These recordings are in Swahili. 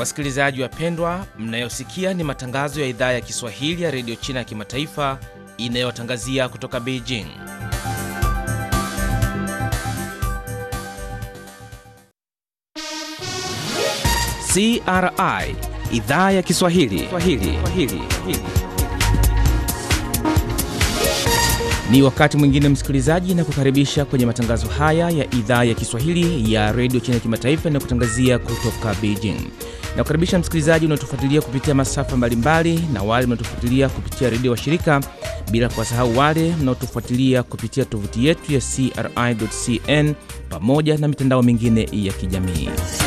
Wasikilizaji wapendwa, mnayosikia ni matangazo ya idhaa ya Kiswahili ya redio China ya kimataifa inayotangazia kutoka Beijing. CRI idhaa ya Kiswahili Swahili. Swahili. Ni wakati mwingine msikilizaji, na kukaribisha kwenye matangazo haya ya idhaa ya Kiswahili ya redio China ya kimataifa inayokutangazia kutoka Beijing. Na kukaribisha msikilizaji unaotufuatilia kupitia masafa mbalimbali na wale mnaotufuatilia kupitia redio wa shirika, bila kuwasahau wale mnaotufuatilia kupitia tovuti yetu ya CRI.cn pamoja na mitandao mingine ya kijamii.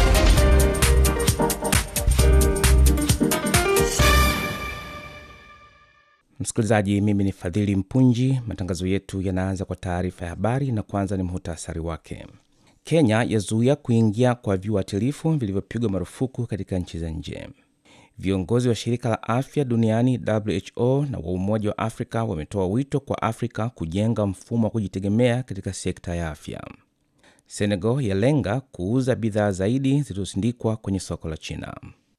Msikilizaji, mimi ni Fadhili Mpunji. Matangazo yetu yanaanza kwa taarifa ya habari na kwanza ni muhtasari wake. Kenya yazuia kuingia kwa viuatilifu vilivyopigwa marufuku katika nchi za nje. Viongozi wa shirika la afya duniani WHO na wa Umoja wa Afrika wametoa wito kwa Afrika kujenga mfumo wa kujitegemea katika sekta ya afya. Senegal yalenga kuuza bidhaa zaidi zilizosindikwa kwenye soko la China.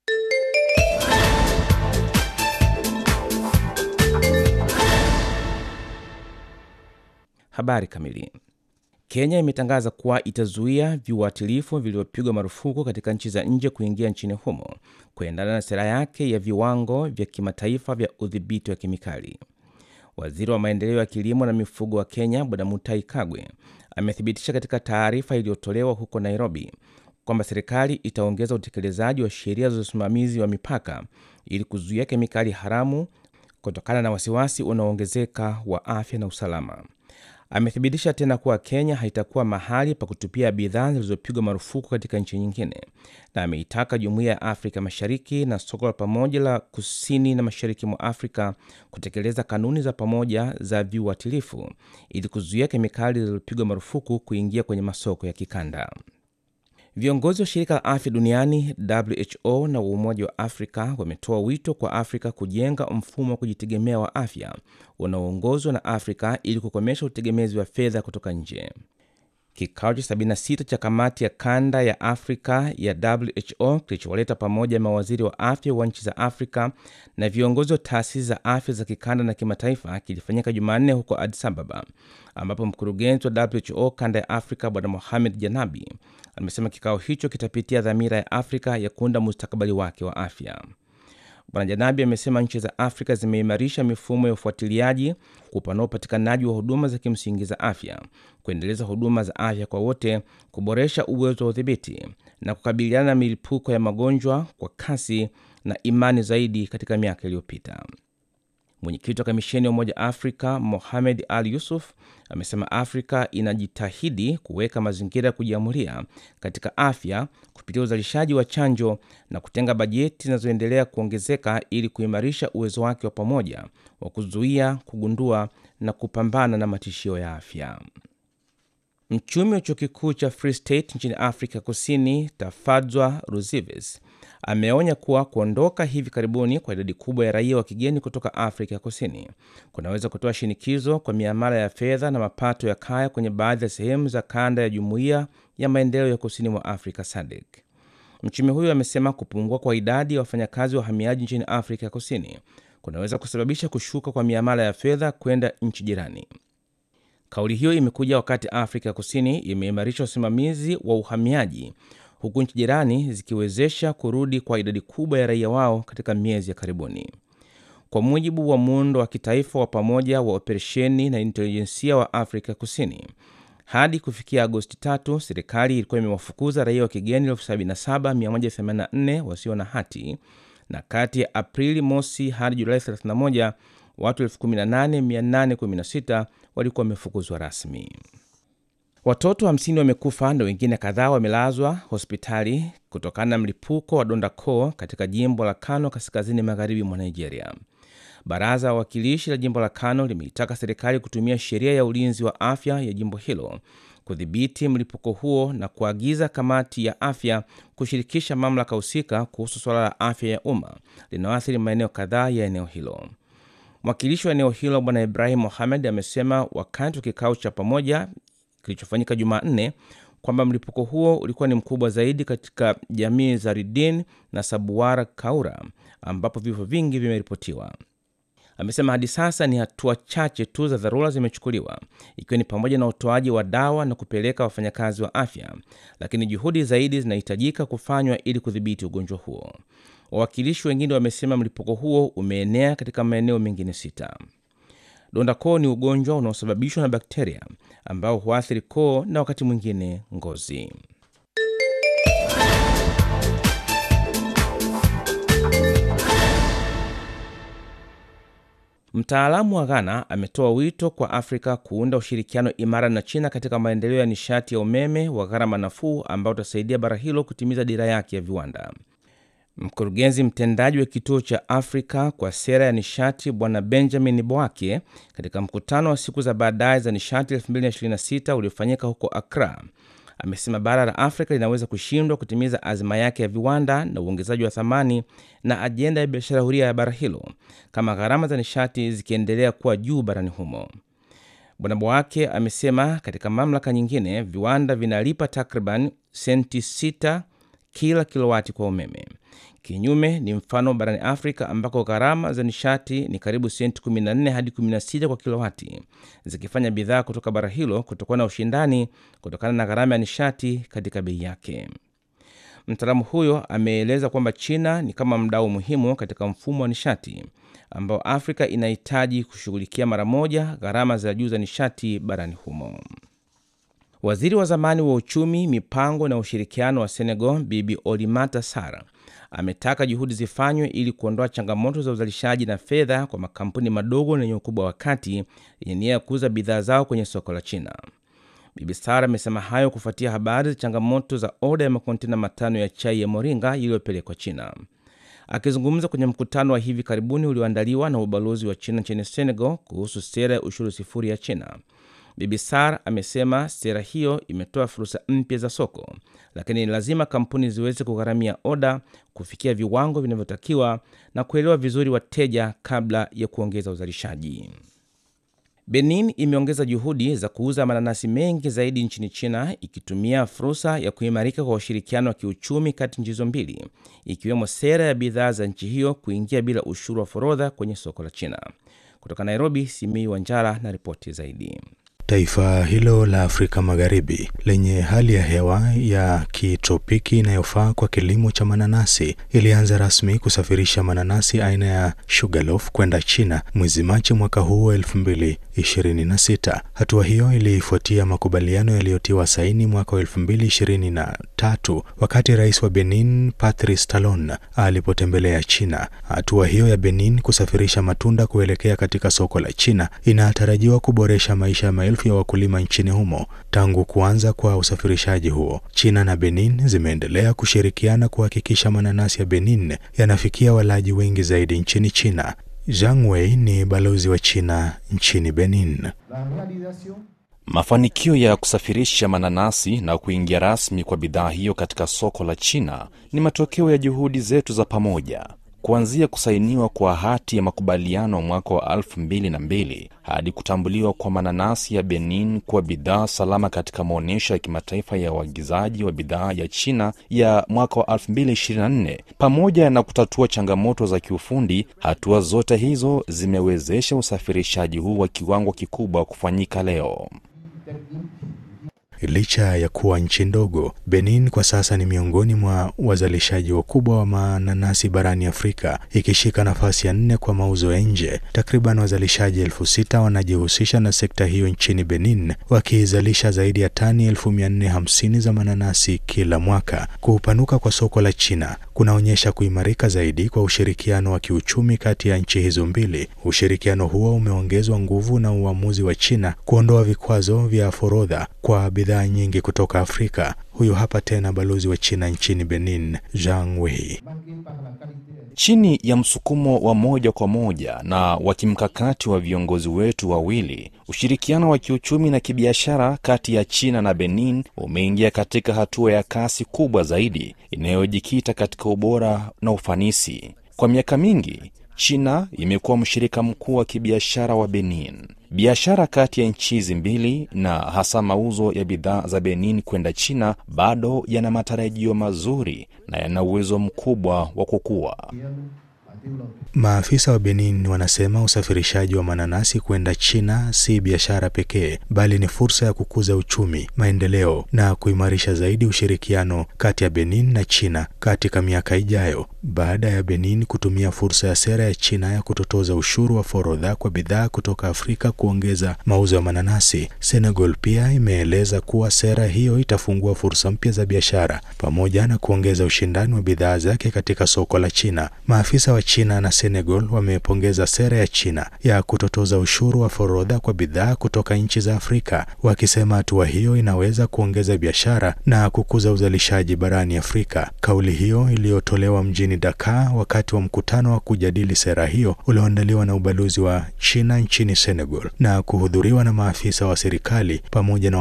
Habari kamili. Kenya imetangaza kuwa itazuia viuatilifu vilivyopigwa marufuku katika nchi za nje kuingia nchini humo kuendana na sera yake ya viwango vya kimataifa vya udhibiti wa kemikali. Waziri wa maendeleo ya kilimo na mifugo wa Kenya Bwana Mutahi Kagwe amethibitisha katika taarifa iliyotolewa huko Nairobi kwamba serikali itaongeza utekelezaji wa sheria za usimamizi wa mipaka ili kuzuia kemikali haramu kutokana na wasiwasi unaoongezeka wa afya na usalama. Amethibitisha tena kuwa Kenya haitakuwa mahali pa kutupia bidhaa zilizopigwa marufuku katika nchi nyingine, na ameitaka Jumuiya ya Afrika Mashariki na soko la pamoja la kusini na mashariki mwa Afrika kutekeleza kanuni za pamoja za viuatilifu ili kuzuia kemikali zilizopigwa marufuku kuingia kwenye masoko ya kikanda. Viongozi wa shirika la afya duniani WHO na Umoja wa Afrika wametoa wito kwa Afrika kujenga mfumo wa kujitegemea wa afya unaoongozwa na Afrika ili kukomesha utegemezi wa fedha kutoka nje. Kikao cha 76 cha kamati ya kanda ya Afrika ya WHO kilichowaleta pamoja mawaziri wa afya wa nchi za Afrika na viongozi wa taasisi za afya za kikanda na kimataifa kilifanyika Jumanne huko Addis Ababa, ambapo mkurugenzi wa WHO kanda ya Afrika Bwana Mohamed Janabi amesema kikao hicho kitapitia dhamira ya Afrika ya kuunda mustakabali wake wa afya. Bwana Janabi amesema nchi za Afrika zimeimarisha mifumo ya ufuatiliaji, kupanua upatikanaji wa huduma za kimsingi za afya, kuendeleza huduma za afya kwa wote, kuboresha uwezo wa udhibiti na kukabiliana na milipuko ya magonjwa kwa kasi na imani zaidi katika miaka iliyopita. Mwenyekiti wa kamisheni ya Umoja Afrika Mohamed Al Yusuf amesema Afrika inajitahidi kuweka mazingira ya kujiamulia katika afya kupitia uzalishaji wa chanjo na kutenga bajeti zinazoendelea kuongezeka ili kuimarisha uwezo wake wa pamoja wa kuzuia, kugundua na kupambana na matishio ya afya. Mchumi wa chuo kikuu cha Free State nchini Afrika Kusini, Tafadzwa Ruzives ameonya kuwa kuondoka hivi karibuni kwa idadi kubwa ya raia wa kigeni kutoka Afrika ya Kusini kunaweza kutoa shinikizo kwa miamala ya fedha na mapato ya kaya kwenye baadhi ya sehemu za kanda ya Jumuiya ya Maendeleo ya Kusini mwa Afrika SADC. Mchumi huyo amesema kupungua kwa idadi ya wafanyakazi wa wahamiaji nchini Afrika ya Kusini kunaweza kusababisha kushuka kwa miamala ya fedha kwenda nchi jirani. Kauli hiyo imekuja wakati Afrika ya Kusini imeimarisha usimamizi wa uhamiaji huku nchi jirani zikiwezesha kurudi kwa idadi kubwa ya raia wao katika miezi ya karibuni. Kwa mujibu wa muundo wa kitaifa wa pamoja wa operesheni na intelijensia wa Afrika Kusini, hadi kufikia Agosti tatu, serikali ilikuwa imewafukuza raia wa kigeni 77184 wasio na hati, na kati ya Aprili mosi hadi Julai 31 watu 18816 walikuwa wamefukuzwa rasmi. Watoto 50 wamekufa na wengine kadhaa wamelazwa hospitali kutokana na mlipuko wa donda koo katika jimbo la Kano kaskazini magharibi mwa Nigeria. Baraza la wawakilishi la jimbo la Kano limeitaka serikali kutumia sheria ya ulinzi wa afya ya jimbo hilo kudhibiti mlipuko huo na kuagiza kamati ya afya kushirikisha mamlaka husika kuhusu suala la afya ya umma linaloathiri maeneo kadhaa ya eneo hilo. Mwakilishi wa eneo hilo Bwana Ibrahim Mohamed amesema wakati wa kikao cha pamoja kilichofanyika Jumanne, kwamba mlipuko huo ulikuwa ni mkubwa zaidi katika jamii za Ridin na Sabuwara Kaura ambapo vifo vingi vimeripotiwa. Amesema hadi sasa ni hatua chache tu za dharura zimechukuliwa, ikiwa ni pamoja na utoaji wa dawa na kupeleka wafanyakazi wa afya, lakini juhudi zaidi zinahitajika kufanywa ili kudhibiti ugonjwa huo. Wawakilishi wengine wamesema mlipuko huo umeenea katika maeneo mengine sita. Donda koo ni ugonjwa unaosababishwa na bakteria ambao huathiri koo na wakati mwingine ngozi. Mtaalamu wa Ghana ametoa wito kwa Afrika kuunda ushirikiano imara na China katika maendeleo ya nishati ya umeme wa gharama nafuu ambao utasaidia bara hilo kutimiza dira yake ya viwanda. Mkurugenzi mtendaji wa kituo cha Afrika kwa sera ya nishati Bwana Benjamin Boake, katika mkutano wa siku za baadaye za nishati 2026 uliofanyika huko Accra, amesema bara la Afrika linaweza kushindwa kutimiza azma yake ya viwanda na uongezaji wa thamani na ajenda ya biashara huria ya bara hilo kama gharama za nishati zikiendelea kuwa juu barani humo. Bwana Boake amesema katika mamlaka nyingine viwanda vinalipa takriban senti 6 kila kilowati kwa umeme. Kinyume ni mfano barani Afrika ambako gharama za nishati ni karibu senti 14 hadi 16 kwa kilowati, zikifanya bidhaa kutoka bara hilo kutokuwa na ushindani kutokana na gharama ya nishati katika bei yake. Mtaalamu huyo ameeleza kwamba China ni kama mdau muhimu katika mfumo wa nishati ambao Afrika inahitaji kushughulikia mara moja gharama za juu za nishati barani humo. Waziri wa zamani wa uchumi, mipango na ushirikiano wa Senegal, Bibi Olimata Sara ametaka juhudi zifanywe ili kuondoa changamoto za uzalishaji na fedha kwa makampuni madogo na yenye ukubwa wa kati yenye nia ya kuuza bidhaa zao kwenye soko la China. Bibi Sara amesema hayo kufuatia habari za changamoto za oda ya makontena matano ya chai ya moringa iliyopelekwa China. Akizungumza kwenye mkutano wa hivi karibuni ulioandaliwa na ubalozi wa China nchini Senegal kuhusu sera ya ushuru sifuri ya China, Bibi Sar amesema sera hiyo imetoa fursa mpya za soko, lakini ni lazima kampuni ziweze kugharamia oda, kufikia viwango vinavyotakiwa na kuelewa vizuri wateja kabla ya kuongeza uzalishaji. Benin imeongeza juhudi za kuuza mananasi mengi zaidi nchini China, ikitumia fursa ya kuimarika kwa ushirikiano wa kiuchumi kati nchi hizo mbili, ikiwemo sera ya bidhaa za nchi hiyo kuingia bila ushuru wa forodha kwenye soko la China. Kutoka Nairobi, Simii Wanjala na ripoti zaidi. Taifa hilo la Afrika Magharibi lenye hali ya hewa ya kitropiki inayofaa kwa kilimo cha mananasi ilianza rasmi kusafirisha mananasi aina ya Sugarloaf kwenda China mwezi Machi mwaka huu wa 2026. Hatua hiyo ilifuatia makubaliano yaliyotiwa saini mwaka wa 2023 wakati rais wa Benin Patrice Talon alipotembelea China. Hatua hiyo ya Benin kusafirisha matunda kuelekea katika soko la China inatarajiwa kuboresha maisha ya maelfu ya wakulima nchini humo. Tangu kuanza kwa usafirishaji huo, China na Benin zimeendelea kushirikiana kuhakikisha mananasi ya Benin yanafikia walaji wengi zaidi nchini China. Zhang Wei ni balozi wa China nchini Benin. Mafanikio ya kusafirisha mananasi na kuingia rasmi kwa bidhaa hiyo katika soko la China ni matokeo ya juhudi zetu za pamoja. Kuanzia kusainiwa kwa hati ya makubaliano mwaka wa elfu mbili na mbili hadi kutambuliwa kwa mananasi ya Benin kuwa bidhaa salama katika maonyesho ya kimataifa ya uagizaji wa bidhaa ya China ya mwaka wa 2024 pamoja na kutatua changamoto za kiufundi, hatua zote hizo zimewezesha usafirishaji huu wa kiwango kikubwa kufanyika leo. Licha ya kuwa nchi ndogo, Benin kwa sasa ni miongoni mwa wazalishaji wakubwa wa mananasi barani Afrika, ikishika nafasi ya nne kwa mauzo ya nje. Takriban wazalishaji elfu sita wanajihusisha na sekta hiyo nchini Benin, wakizalisha zaidi ya tani elfu mia nne hamsini za mananasi kila mwaka. Kupanuka kwa soko la China kunaonyesha kuimarika zaidi kwa ushirikiano wa kiuchumi kati ya nchi hizo mbili. Ushirikiano huo umeongezwa nguvu na uamuzi wa China kuondoa vikwazo vya forodha kwa bidhaa nyingi kutoka Afrika. Huyu hapa tena balozi wa China nchini Benin, Zhang Wei. Chini ya msukumo wa moja kwa moja na wa kimkakati wa viongozi wetu wawili, ushirikiano wa kiuchumi na kibiashara kati ya China na Benin umeingia katika hatua ya kasi kubwa zaidi inayojikita katika ubora na ufanisi. Kwa miaka mingi China imekuwa mshirika mkuu wa kibiashara wa Benin. Biashara kati ya nchi hizi mbili na hasa mauzo ya bidhaa za Benin kwenda China bado yana matarajio mazuri na yana uwezo mkubwa wa kukua. Maafisa wa Benin wanasema usafirishaji wa mananasi kwenda China si biashara pekee, bali ni fursa ya kukuza uchumi, maendeleo na kuimarisha zaidi ushirikiano kati ya Benin na China katika miaka ijayo. Baada ya Benin kutumia fursa ya sera ya China ya kutotoza ushuru wa forodha kwa bidhaa kutoka Afrika kuongeza mauzo ya mananasi, Senegal pia imeeleza kuwa sera hiyo itafungua fursa mpya za biashara pamoja na kuongeza ushindani wa bidhaa zake katika soko la China. Maafisa wa China na Senegal wamepongeza sera ya China ya kutotoza ushuru wa forodha kwa bidhaa kutoka nchi za Afrika, wakisema hatua hiyo inaweza kuongeza biashara na kukuza uzalishaji barani Afrika. Kauli hiyo iliyotolewa mjini Dakar wakati wa mkutano wa kujadili sera hiyo ulioandaliwa na ubalozi wa China nchini Senegal na kuhudhuriwa na maafisa wa serikali pamoja na